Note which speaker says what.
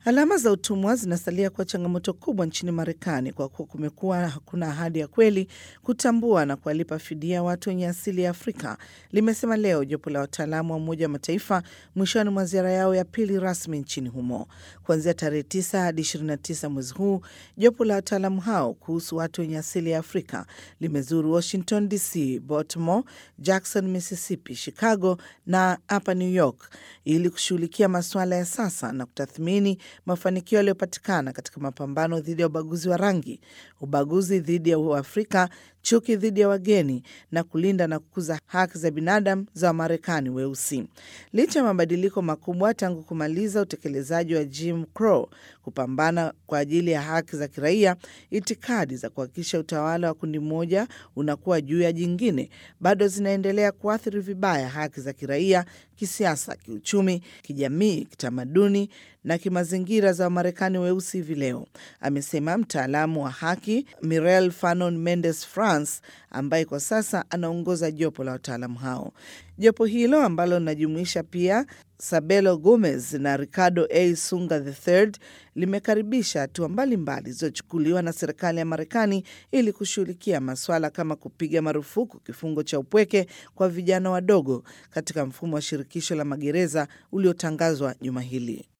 Speaker 1: Alama za utumwa zinasalia kuwa changamoto kubwa nchini Marekani kwa kuwa kumekuwa hakuna ahadi ya kweli kutambua na kuwalipa fidia watu wenye asili ya Afrika, limesema leo jopo la wataalamu wa Umoja wa Mataifa mwishoni mwa ziara yao ya pili rasmi nchini humo. Kuanzia tarehe 9 hadi 29 mwezi huu, jopo la wataalamu hao kuhusu watu wenye asili ya Afrika limezuru Washington DC, Baltimore, Jackson, Mississippi, Chicago na hapa New York ili kushughulikia masuala ya sasa na kutathmini mafanikio yaliyopatikana katika mapambano dhidi ya ubaguzi wa rangi, ubaguzi dhidi ya Uafrika, chuki dhidi ya wageni na kulinda na kukuza haki za binadamu za Wamarekani weusi. Licha ya mabadiliko makubwa tangu kumaliza utekelezaji wa Jim Crow, kupambana kwa ajili ya haki za kiraia, itikadi za kuhakikisha utawala wa kundi moja unakuwa juu ya jingine bado zinaendelea kuathiri vibaya haki za kiraia, kisiasa, kiuchumi, kijamii, kitamaduni na kimazingira za Wamarekani weusi hivi leo, amesema mtaalamu wa haki Mirel Fanon Mendes France, ambaye kwa sasa anaongoza jopo la wataalamu hao. Jopo hilo ambalo linajumuisha pia Sabelo Gomez na Ricardo A Sunga III limekaribisha hatua mbalimbali zilizochukuliwa na serikali ya Marekani ili kushughulikia maswala kama kupiga marufuku kifungo cha upweke kwa vijana wadogo katika mfumo wa shirikisho la magereza uliotangazwa juma hili.